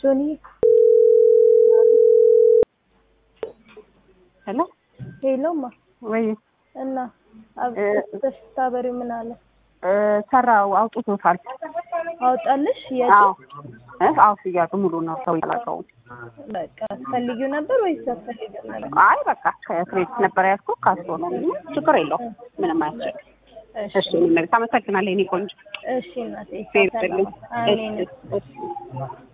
ሶኒ ሄሎ ሄሎማ ወይ እና እ ስታበሪ ምን አለ እ ሰራው አውጥቶታል። አውጣልሽ አዎ የት እ አዎ ሽያጩ ሙሉ ነው። ሰው ያላቀው በቃ ፈልጊው ነበር ወይስ አትፈልጊው ነበር? አይ በቃ ከክሬዲት ነበር ያዝኩ ካስቶ ነው። ችግር የለውም ምንም አያስቸግር። እሺ እሺ ምን አመሰግናለሁ የኔ ቆንጆ እሺ እናቴ ፌር ጥልኝ። አሜን እሺ እሺ